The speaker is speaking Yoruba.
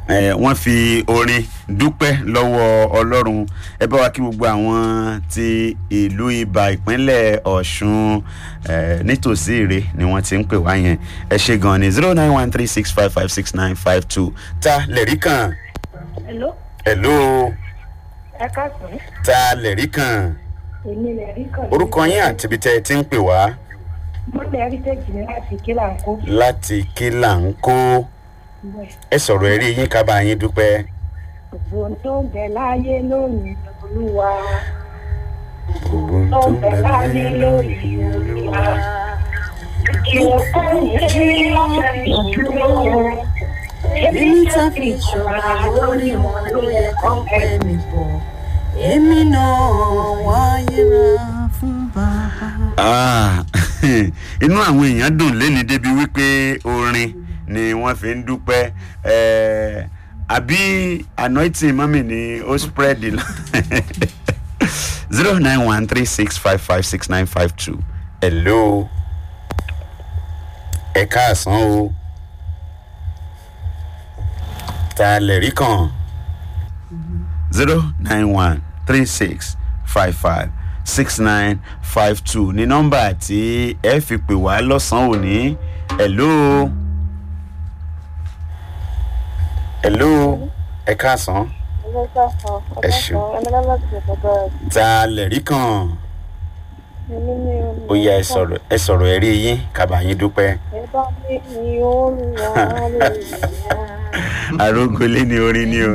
eh, wọ́n fi orin dúpẹ́ lọ́wọ́ ọlọ́run ẹ bá wa kí gbogbo àwọn ti ìlú ibà ìpínlẹ̀ ọ̀ṣun eh, nítòsí ìrè ni wọ́n ti ń pè wá yẹn ẹ ṣe gan ni zero nine one three six five five six nine five two ta lẹ̀rí kan Hello, hello ẹ káàsán. ta lẹ̀rí kan Èmi lè rí kàn. orúkọ yín àti ibi tẹ́ ẹ ti ń pè wá Mo lè rí tẹ́jì ní láti kí là ń kó. láti kí là ń kó Bẹ́ẹ̀. ẹ sọ̀rọ̀ ẹ̀rí yín ká bá yín dúpẹ́. Gbogbo ohun tó ń bẹ láyé lónìí olúwa. gbogbo Tó ń bẹ láyé lónìí olúwa. Ìwọ̀n kan yìí lọ́sẹ̀ ìdúró. Èmi tá fi ṣọ́ra lórí wọn ló yẹ kán pẹ́ mi bọ̀. èmi náà wáyé ra fún bàbá. Ah, inú àwọn èèyàn dùn lẹ́ni débi wípé orin ni wọ́n fi ń dúpẹ́ Eh, àbí anointing mọ́mì ni ó spread lọ zero nine one three six five five six nine five two hello ẹ káàsán o ta lè rí kàn zero nine one three six five five six nine five two ní nọ́mbà tí ẹ fi pè wá lọ́sàn-án òní hello hello ẹ káàsán Ẹ ṣeun. ta lè rí kàn ó yẹ ẹ sọ̀rọ̀ ẹ sọ̀rọ̀ ẹ rí yín kábàá yín dúpẹ́ arógolé ni orin ni o